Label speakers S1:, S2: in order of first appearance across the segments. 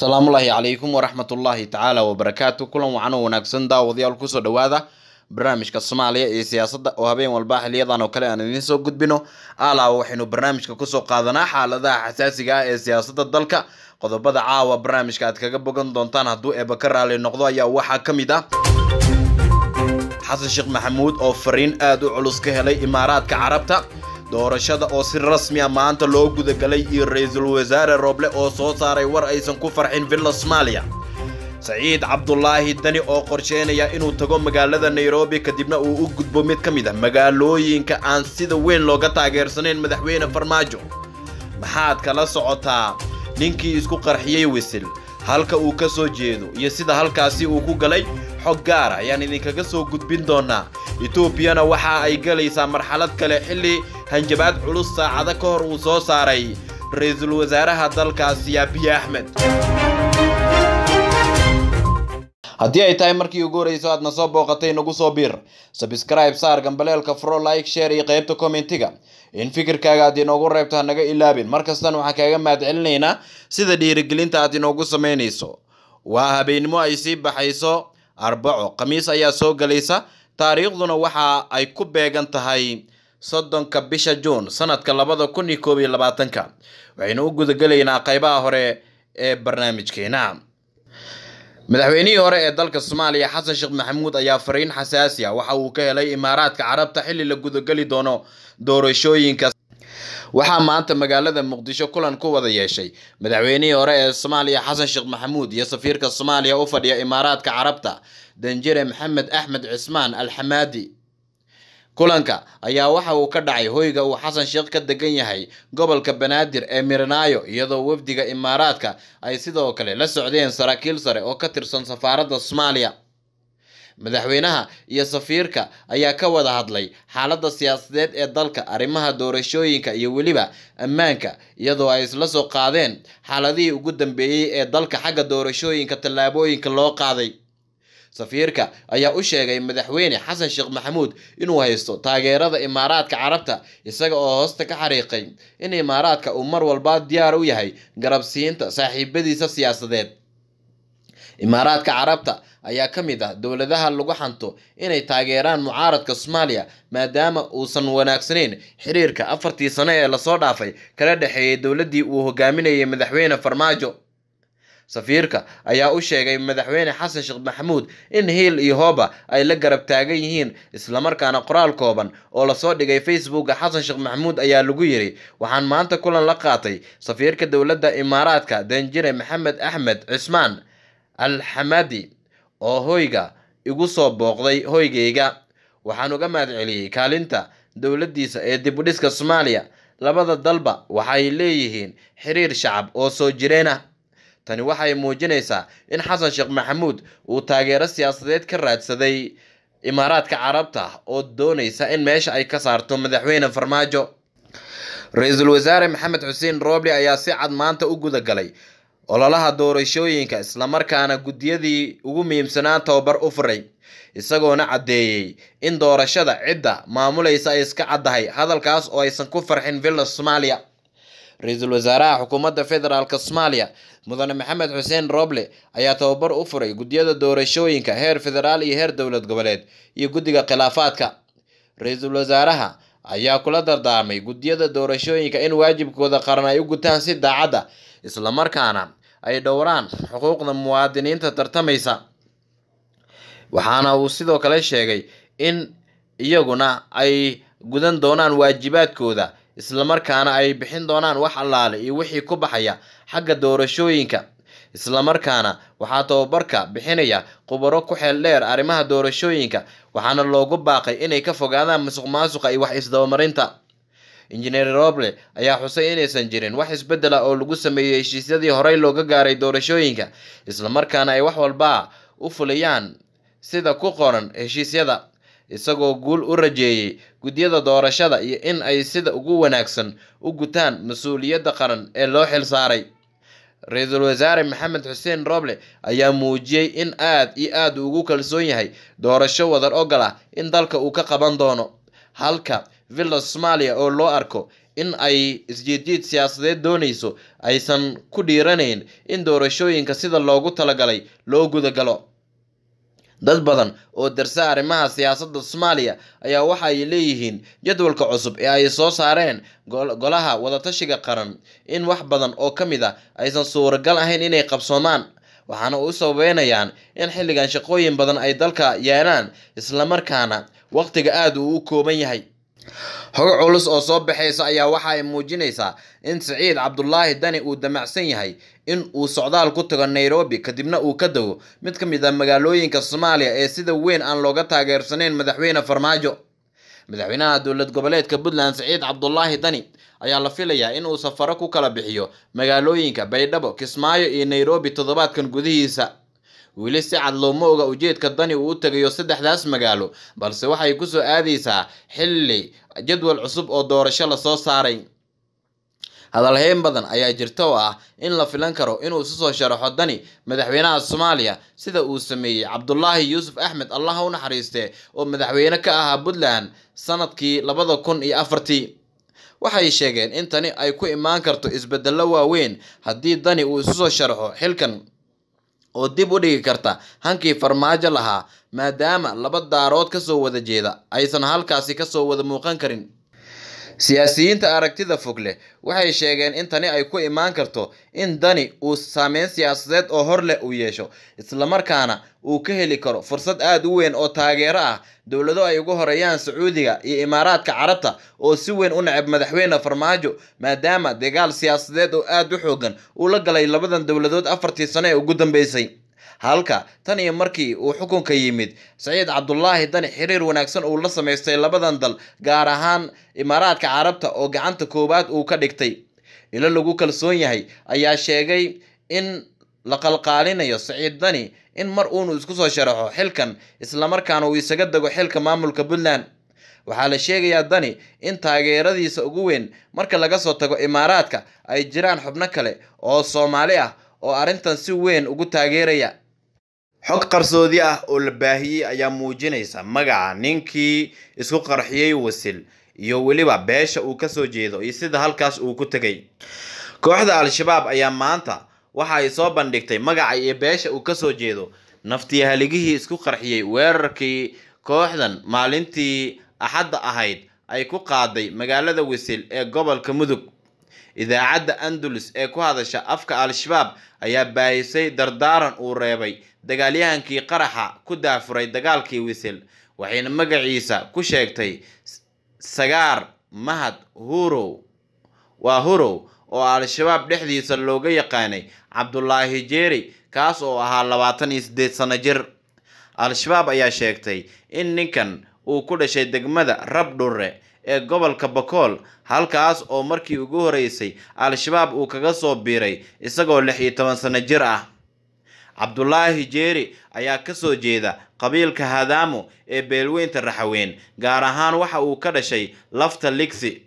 S1: asalaamullaahi calaykum waraxmatullaahi tacaala wabarakaatu kulan wacan oo wanaagsan daawadayaal kusoo dhowaada barnaamijka soomaaliya iyo siyaasadda oo habeen walba xiliyadan oo kale aan idiin soo gudbino alaaba waxaynu barnaamijka kusoo qaadanaa xaaladaha xasaasiga ah ee siyaasadda dalka qodobada caawa barnaamijka aad kaga bogan doontaan hadduu eeba ka raali noqdo ayaa waxaa ka mid ah xasan sheekh maxamuud oo fariin aada u culus ka helay imaaraadka carabta doorashada oo si rasmi a maanta loo gudagalay iyo ra-iisul wasaare rooble oo soo saaray war aysan ku farxin villa soomaaliya saciid cabdulaahi dani oo qorsheynaya inuu tago magaalada nairobi kadibna uu u gudbo mid ka mid ah magaalooyinka aan sida weyn looga taageersanayn madaxweyne farmaajo maxaad kala socotaa ninkii isku qarxiyey wisil halka uu ka soo jeedo iyo sida halkaasi uu ku galay xog gaara ayaan idinkaga soo gudbin doonaa etoobiyana waxa ay galaysaa marxalad kale xilli hanjabaad culus saacado ka hor uu soo saaray ra-iisul wasaaraha dalkaasi abiy axmed haddii ay tahay markii ugu horreyso aadna soo booqatay nagu soo biir sabscribe saar gambaleelka fro like share iyo qaybta commentiga in fikirkaaga aad inoogu reebto ha naga ilaabin markastana waxaan kaaga mahadcelinaynaa sida dhiirigelinta aad inoogu samaynayso waa habeennimo ay sii baxayso arbaco khamiis ayaa soo galaysa taariikhduna waxa ay ku beegan tahay soddonka bisha juun sanadka labada kun iyo koob iyo labaatanka waxaynu u gudagelaynaa qaybaha hore ee barnaamijkeena madaxweynihii hore ee dalka soomaaliya xasan sheekh maxamuud ayaa fariin xasaasi ah waxa uu ka helay imaaraadka carabta xilli la gudageli doono doorashooyinka waxaa maanta magaalada muqdisho kulan ku wada yeeshay madaxweynihii hore ee soomaaliya xasan sheekh maxamuud iyo safiirka soomaaliya u fadhiya imaaraadka carabta danjire maxamed axmed cismaan alxamaadi kulanka ayaa waxa uu ka dhacay hoyga uu xasan sheekh ka degan yahay gobolka banaadir ee miranaayo iyadoo wafdiga imaaraadka ay sidoo kale la socdeen saraakiil sare oo ka tirsan safaaradda soomaaliya madaxweynaha iyo safiirka ayaa ka wada hadlay xaaladda siyaasadeed ee dalka arrimaha doorashooyinka iyo weliba ammaanka iyadoo ay isla soo qaadeen xaaladihii ugu dambeeyey ee dalka xagga doorashooyinka tallaabooyinka loo qaaday safiirka ayaa u sheegay madaxweyne xasan sheekh maxamuud inuu haysto taageerada imaaraadka carabta isaga oo hoosta ka xariiqay in imaaraadka uu mar walba diyaar u yahay garabsiinta saaxiibadiisa siyaasadeed imaaraadka carabta ayaa ka mid ah dowladaha lagu xanto inay taageeraan mucaaradka soomaaliya maadaama uusan wanaagsanayn xiriirka afartii sano ee lasoo dhaafay kala dhexeeyay dowladdii uu hogaaminayay madaxweyne farmaajo safiirka ayaa u sheegay madaxweyne xasan sheekh maxamuud in hiil iyo hooba ay la garab taagan yihiin islamarkaana qoraal kooban oo lasoo dhigay facebooka xasan sheekh maxamuud ayaa lagu yiri waxaan maanta kulan la qaatay safiirka dowladda imaaraadka danjire maxamed axmed cismaan alxamadi oo hoyga igu soo booqday hoygayga waxaan uga mahad celiyey kaalinta dowladdiisa ee dibudhiska soomaaliya labada dalba waxay leeyihiin xiriir shacab oo soo jireen ah tani waxay muujinaysaa in xasan sheekh maxamuud uu taageero siyaasadeed ka raadsaday imaaraadka carabta oo doonaysa in meesha ay ka saarto madaxweyne farmaajo ra-iisul wasaare maxamed xuseen rooble ayaa si cad maanta u guda galay ololaha doorashooyinka islamarkaana guddiyadii ugu muhiimsanaa tababar u furay isagoona caddeeyey in doorashada cidda maamulaysa ay iska caddahay hadalkaas oo aysan ku farxin villa soomaaliya ra-iisul wasaaraha xukuumadda federaalk soomaaliya mudane maxamed xuseen roble ayaa tababar u furay guddiyada doorashooyinka heer federaal iyo heer dowlad goboleed iyo guddiga khilaafaadka ra-iisul wasaaraha ayaa kula dardaarmay guddiyada doorashooyinka in waajibkooda qaran ay u gutaan si daacadda islamarkaana ay dhowraan xuquuqda muwaadiniinta tartamaysa waxaana uu sidoo kale sheegay in iyaguna ay gudan doonaan waajibaadkooda islamarkaana ay bixin doonaan wax allaale iyo wixii ku baxaya xagga doorashooyinka islamarkaana waxaa tababarka bixinaya khubaro ku xeel dheer arrimaha doorashooyinka waxaana loogu baaqay inay ka fogaadaan musuq maasuqa iyo wax isdabamarinta injineer roble ayaa xusay inaysan jirin wax isbeddela oo lagu sameeyey heshiisyadii horey looga gaaray doorashooyinka islamarkaana ay wax walba u fuliyaan sida ku qoran heshiisyada isagoo guul u rajeeyey guddiyada doorashada iyo in ay sida ugu wanaagsan u gutaan mas-uuliyadda qaran ee loo xil saaray ra-iisul wasaare maxamed xuseen roble ayaa muujiyey in aad iyo aad ugu kalsoon yahay doorasho wadar ogol ah in dalka uu ka qaban doono halka villa soomaaliya oo loo arko in ay isjiidjiid siyaasadeed doonayso aysan ku dhiiranayn in doorashooyinka sida loogu talagalay loo gudagalo dad badan oo darsa arrimaha siyaasadda soomaaliya ayaa waxa ay leeyihiin jadwalka cusub ee ay soo saareen golaha wadatashiga qaran in wax badan oo ka mid a aysan suuragal ahayn inay qabsoomaan waxaana u sababeynayaan in xilligan shaqooyin badan ay dalka yeelaan islamarkaana waqtiga aada uu u kooban yahay hog culus oo soo baxaysa ayaa waxa ay muujinaysaa in siciid cabdulaahi dani uu damacsan yahay in uu socdaal ku tago nairobi kadibna uu ka dago mid ka mid ah magaalooyinka soomaaliya ee sida weyn aan looga taageersanayn madaxweyne farmaajo madaxweynaha dowlad goboleedka puntland siciid cabdulaahi dani ayaa la filayaa in uu safaro ku kala bixiyo magaalooyinka baydhabo kismaayo iyo nairobi toddobaadkan gudihiisa weli si cad looma oga ujeedka dani uu u tegayo saddexdaas magaalo balse waxay kusoo aadaysaa xilli jadwal cusub oo doorasho lasoo saaray hadalheyn badan ayaa jirta oo ah in la filan karo inuu isu soo sharaxo dani madaxweynaha soomaaliya sida uu sameeyey cabdulaahi yuusuf axmed allah u naxariiste oo madaxweyne ka ahaa puntland sanadkii labada kun iyo afartii waxay sheegeen in tani ay ku imaan karto isbedello waaweyn haddii dani uu isu soo sharaxo xilkan oo dib u dhigi karta hankii farmaajo lahaa maadaama laba daarood kasoo wada jeeda aysan halkaasi kasoo wada muuqan karin siyaasiyiinta aragtida fog leh waxay sheegeen in tani ay ku imaan karto in dani uu saameyn siyaasadeed oo hor leh uu yeesho islamarkaana uu ka heli karo fursad aada u weyn oo taageero ah dowlado ay ugu horeeyaan sacuudiga iyo imaaraadka carabta oo si weyn u neceb madaxweyne farmaajo maadaama dagaal siyaasadeed oo aada u xoogan uu la galay labadan dowladood afartii sano ee ugu dambeysay halka tan iyo markii uu xukunka yimid saciid cabdulaahi dani xiriir wanaagsan uu la samaystay labadan dal gaar ahaan imaaraadka carabta oo gacanta koowaad uu ka dhigtay ilo lagu kalsoon yahay ayaa sheegay in la qalqaalinayo saciid dani in mar uunu isku soo sharaxo xilkan islamarkaana uu isaga dego xilka maamulka puntland waxaa la sheegayaa dani in taageeradiisa ugu weyn marka laga soo tago imaaraadka ay jiraan xubno kale oo soomaali ah oo arrintan si weyn ugu taageeraya xog qarsoodi ah oo la baahiyey ayaa muujinaysa magaca ninkii isku qarxiyey wasil iyo weliba beesha uu kasoo jeedo iyo sida halkaas uu ku tegay kooxda al-shabaab ayaa maanta waxa ay soo bandhigtay magaca iyo beesha uu kasoo jeedo naftiyahaligihii isku qarxiyey weerarkii kooxdan maalintii axadda ahayd ay ku qaaday magaalada wasil ee gobolka mudug idaacadda andalus ee ku hadasha afka al-shabaab ayaa baahisay dardaaran uu reebay dagaalyahankii qaraxa ku daafuray dagaalkii wisil waxayna magaciisa ku sheegtay sagaar mahad hurow waa hurow oo al-shabaab dhexdiisa looga yaqaanay cabdulaahi jeeri kaas oo ahaa labaatan iyo siddeed sano jir al-shabaab ayaa sheegtay in ninkan uu ku dhashay degmada rabdhure ee gobolka bakool halkaas oo markii ugu horeysay al-shabaab uu kaga soo biiray isagoo lix iyo toban sano jir ah cabdulaahi jeeri ayaa kasoo jeeda qabiilka hadaamo ee beelweynta raxaweyn gaar ahaan waxa uu ka dhashay lafta ligsi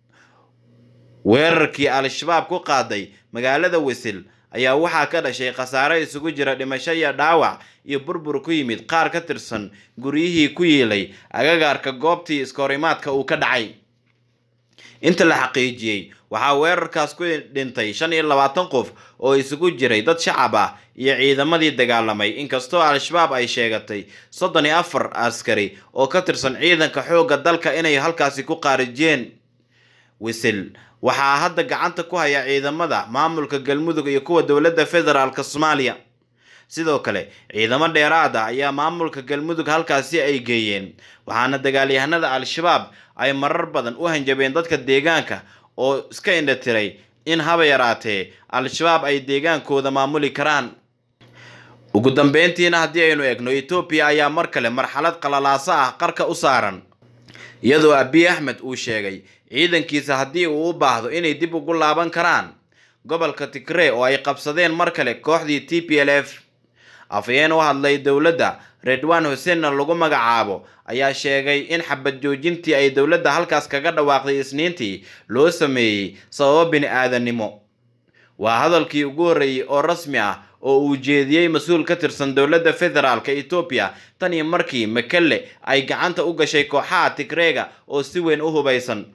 S1: weerarkii al-shabaab ku qaaday magaalada wisil ayaa waxaa ka dhashay khasaare isugu jira dhimasho iyo dhaawac iyo burbur ku yimid qaar ka tirsan guryihii ku yiilay agagaarka goobtii iskahorimaadka uu ka dhacay inta la xaqiijiyey waxaa weerarkaas ku dhintay shan iyo labaatan qof oo isugu jiray dad shacab ah iyo ciidamadii dagaalamay inkastoo al-shabaab ay sheegatay soddon iyo afar askari oo ka tirsan ciidanka xoogga dalka inay halkaasi ku qaarijiyeen wisil waxaa hadda gacanta ku haya ciidamada maamulka galmudug iyo kuwa dowladda federaalk soomaaliya sidoo kale ciidamo dheeraad ah ayaa maamulka galmudug halkaasi ay geeyeen waxaana dagaalyahanada al-shabaab ay marar badan u hanjabeen dadka deegaanka oo iska indhatiray in haba yaraatee al-shabaab ay deegaankooda maamuli karaan ugu dambeyntiina haddii aynu eegno etoobiya ayaa mar kale marxalad qalalaaso ah qarka u saaran iyadoo abiy axmed uu sheegay ciidankiisa haddii uu u baahdo inay dib ugu laaban karaan gobolka tigree oo ay qabsadeen mar kale kooxdii t p l f afhayeen u hadlay dowladda redwan huseenna lagu magacaabo ayaa sheegay in xabad joojintii ay dowladda halkaas kaga dhawaaqday isniintii loo sameeyey sababo bini aadannimo waa hadalkii ugu horreeyey oo rasmi ah oo uu jeediyey mas-uul ka tirsan dowladda federaalka etoobiya tan iyo markii makelle ay gacanta u gashay kooxaha tigreega oo si weyn u hubaysan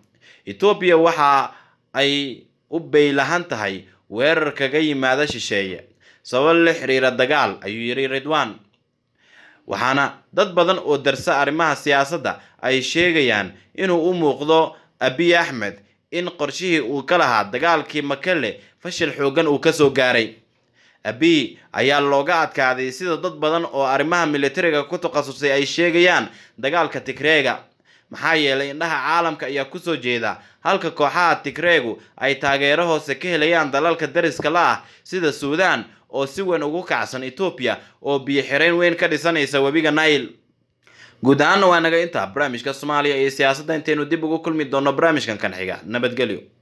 S1: etoobiya waxa ay u beylahan tahay weerar kaga yimaada shisheeye sabab la xiriira dagaal ayuu yidhi ridwan waxaana dad badan oo darsa arrimaha siyaasadda ay sheegayaan inuu u muuqdo abiy axmed in qorshihii uu ka lahaa dagaalkii makele fashil xoogan uu kasoo gaaray abiy ayaa looga adkaaday sida dad badan oo arrimaha militariga ku takhasusay ay sheegayaan dagaalka tigreega maxaa yeelay indhaha caalamka ayaa kusoo jeeda halka kooxaha tigreegu ay taageero hoose ka helayaan dalalka dariska la ah sida suudaan oo si weyn ugu kacsan etoobiya oo biyo xirayn weyn ka dhisanaysa webiga nail guud ahaanna waa naga intaa barnaamijka soomaaliya iyo siyaasadda intaynu dib ugu kulmi doono barnaamijkan kan xiga nabadgelyo